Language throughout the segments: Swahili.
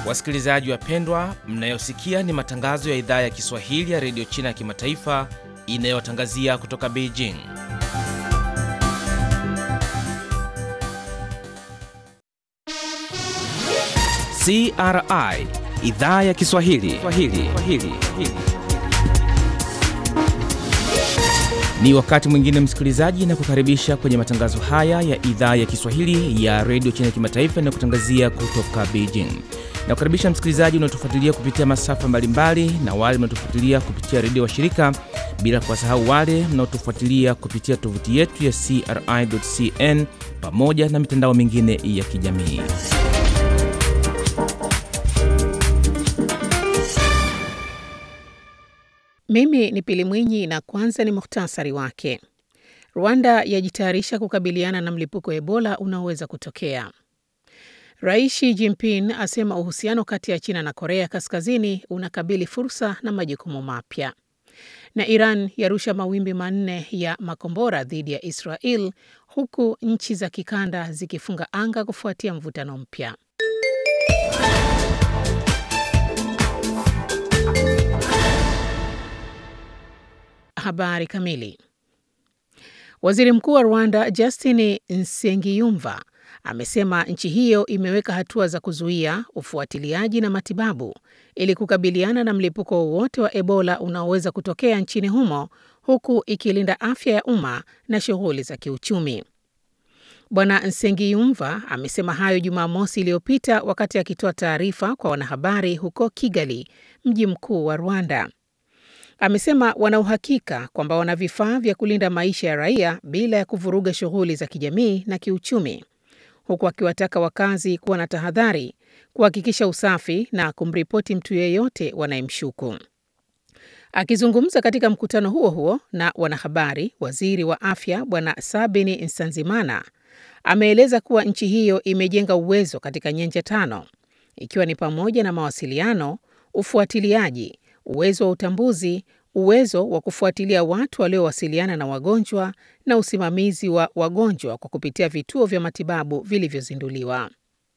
Wasikilizaji wapendwa, mnayosikia ni matangazo ya idhaa ya Kiswahili ya redio China ya kimataifa inayotangazia kutoka Beijing. CRI idhaa ya Kiswahili Swahili. Swahili. Ni wakati mwingine msikilizaji, na kukaribisha kwenye matangazo haya ya idhaa ya Kiswahili ya redio China ya kimataifa inayokutangazia kutoka Beijing. Na kukaribisha msikilizaji unaotufuatilia kupitia masafa mbalimbali na wale mnaotufuatilia kupitia redio wa shirika, bila kuwasahau wale mnaotufuatilia kupitia tovuti yetu ya CRI.cn pamoja na mitandao mingine ya kijamii. Mimi ni Pili Mwinyi na kwanza ni muhtasari wake. Rwanda yajitayarisha kukabiliana na mlipuko wa Ebola unaoweza kutokea. Rais Xi Jinping asema uhusiano kati ya China na Korea Kaskazini unakabili fursa na majukumu mapya. Na Iran yarusha mawimbi manne ya makombora dhidi ya Israel huku nchi za kikanda zikifunga anga kufuatia mvutano mpya. Habari kamili. Waziri Mkuu wa Rwanda Justin Nsengiyumva amesema nchi hiyo imeweka hatua za kuzuia, ufuatiliaji na matibabu ili kukabiliana na mlipuko wowote wa Ebola unaoweza kutokea nchini humo huku ikilinda afya ya umma na shughuli za kiuchumi. Bwana Nsengiyumva amesema hayo Jumamosi iliyopita wakati akitoa taarifa kwa wanahabari huko Kigali, mji mkuu wa Rwanda. Amesema wana uhakika kwamba wana vifaa vya kulinda maisha ya raia bila ya kuvuruga shughuli za kijamii na kiuchumi, huku akiwataka wakazi kuwa na tahadhari, kuhakikisha usafi na kumripoti mtu yeyote wanayemshuku. Akizungumza katika mkutano huo huo na wanahabari, waziri wa afya Bwana Sabini Nsanzimana ameeleza kuwa nchi hiyo imejenga uwezo katika nyanja tano, ikiwa ni pamoja na mawasiliano, ufuatiliaji uwezo wa utambuzi, uwezo wa kufuatilia watu waliowasiliana na wagonjwa na usimamizi wa wagonjwa kwa kupitia vituo vya matibabu vilivyozinduliwa.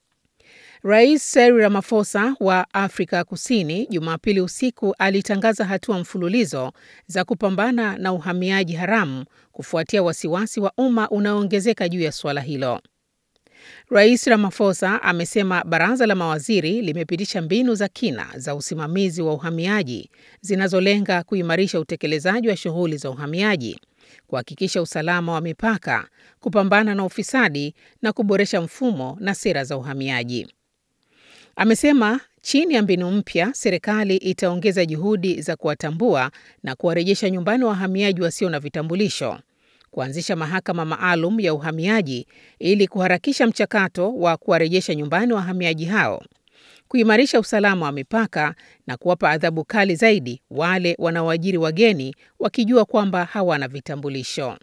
Rais Cyril Ramaphosa wa Afrika Kusini Jumapili usiku alitangaza hatua mfululizo za kupambana na uhamiaji haramu kufuatia wasiwasi wa umma unaoongezeka juu ya suala hilo. Rais Ramaphosa amesema baraza la mawaziri limepitisha mbinu za kina za usimamizi wa uhamiaji zinazolenga kuimarisha utekelezaji wa shughuli za uhamiaji, kuhakikisha usalama wa mipaka, kupambana na ufisadi na kuboresha mfumo na sera za uhamiaji. Amesema chini ya mbinu mpya, serikali itaongeza juhudi za kuwatambua na kuwarejesha nyumbani wahamiaji wasio na vitambulisho kuanzisha mahakama maalum ya uhamiaji ili kuharakisha mchakato wa kuwarejesha nyumbani wahamiaji hao, kuimarisha usalama wa mipaka na kuwapa adhabu kali zaidi wale wanaoajiri wageni wakijua kwamba hawana vitambulisho.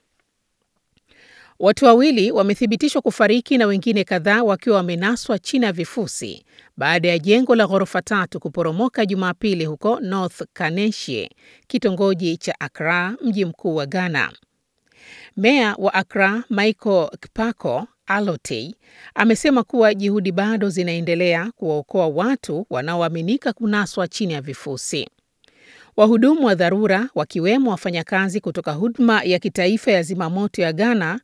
Watu wawili wamethibitishwa kufariki na wengine kadhaa wakiwa wamenaswa chini ya vifusi baada ya jengo la ghorofa tatu kuporomoka Jumapili huko North Kaneshie, kitongoji cha Accra, mji mkuu wa Ghana. Meya wa Accra Michael Kpako Alotey amesema kuwa juhudi bado zinaendelea kuwaokoa watu wanaoaminika kunaswa chini ya vifusi. Wahudumu wa dharura wakiwemo wafanyakazi kutoka huduma ya kitaifa ya zimamoto ya Ghana